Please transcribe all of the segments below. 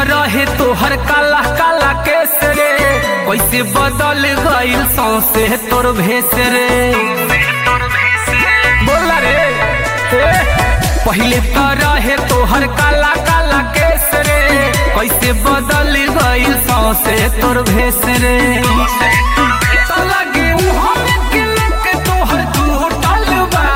रहे तोहर काला काला केस रे कैसे बदल गइल सौसे तोर भेस रे बोला रे ए, पहिले तो रहे तोहर काला काला केस रे कैसे बदल गइल सौसे तोर भेस रे तो लगे मुँह में किलक तोहर टूटल बा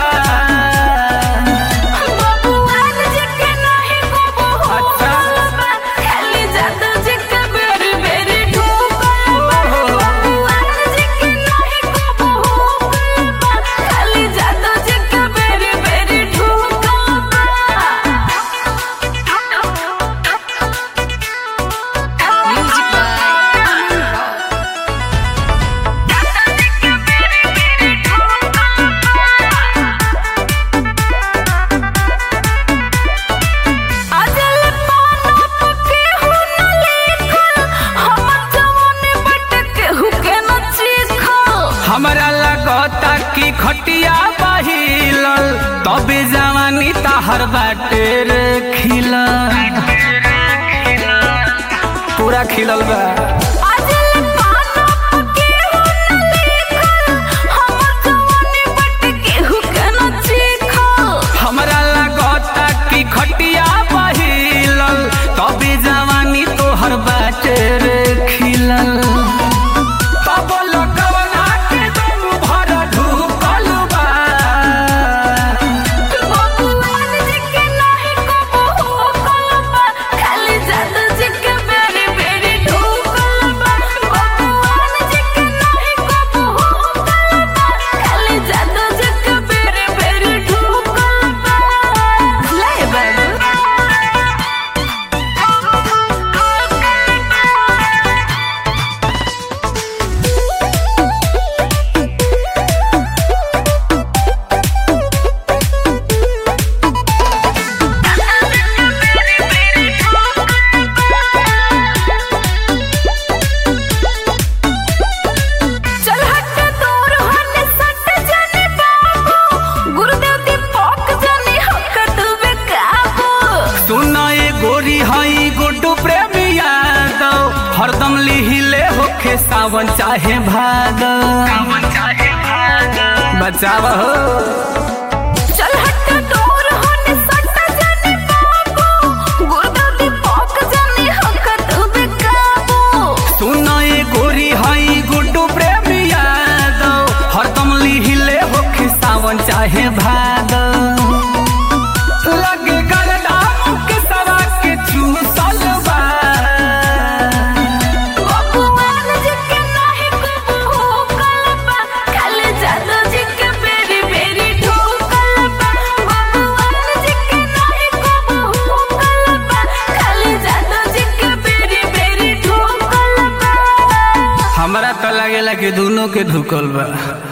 बबुआन जी के नाही को अच्छा। बा खाली जादू जी के बेरी बेरी ठोकल बा बबुआन जी के नाही को बा खाली जादू जी के बेरी बेरी ठोकल बा म्यूजिक बाय अजल पाना पके हु न लिखल हमर जवानी बट के हु के न चीखल हमरा लगता कि खटिया बहिलल तबे जवानी ताहर बाटे रे खिलल पूरा खिलल बा अजल पाना पके हु न लिखल हमर जवानी बट के हु के न चीखल हमरा लगता कि खटिया बहिलल तबे जवानी तोहर बाटे रे खिलल तब लगवना के दम भर ढुकल बा बबुआन जी के नाही को बहू बा खाली जादू जी के बेरी बेरी ठोकल बा बबुआन जी के नाही को बहू बा खाली जादू जी के बेरी बेरी ठोकल बा ले चल हट दूर हट सट जाने बाबू गुरुदेव दीपक जाने हक तुवे काबू सुना ये गोरी हई गुड्डू प्रेमी यादव हरदम लिहिले होखे सावन चाहे भादव बचाव हो चल हट दूर हट सट जाने बाबू गुरुदेव दीपक जाने हक तुवे काबू सुना ये गोरी हई गुड्डू प्रेमी यादव हरदम लिहिले होखे सावन चाहे भादव लगे गरदाम के सवा के चूसल बा बबुआन जी के नाही को बहू कलबा खाली जादू जी के बेरी बेरी ठोकल बा बबुआन जी के नाही को बहू कलबा खाली जादू जी के बेरी बेरी ठोकल बा हमरा तो लागेला कि दोनों के धुकल बा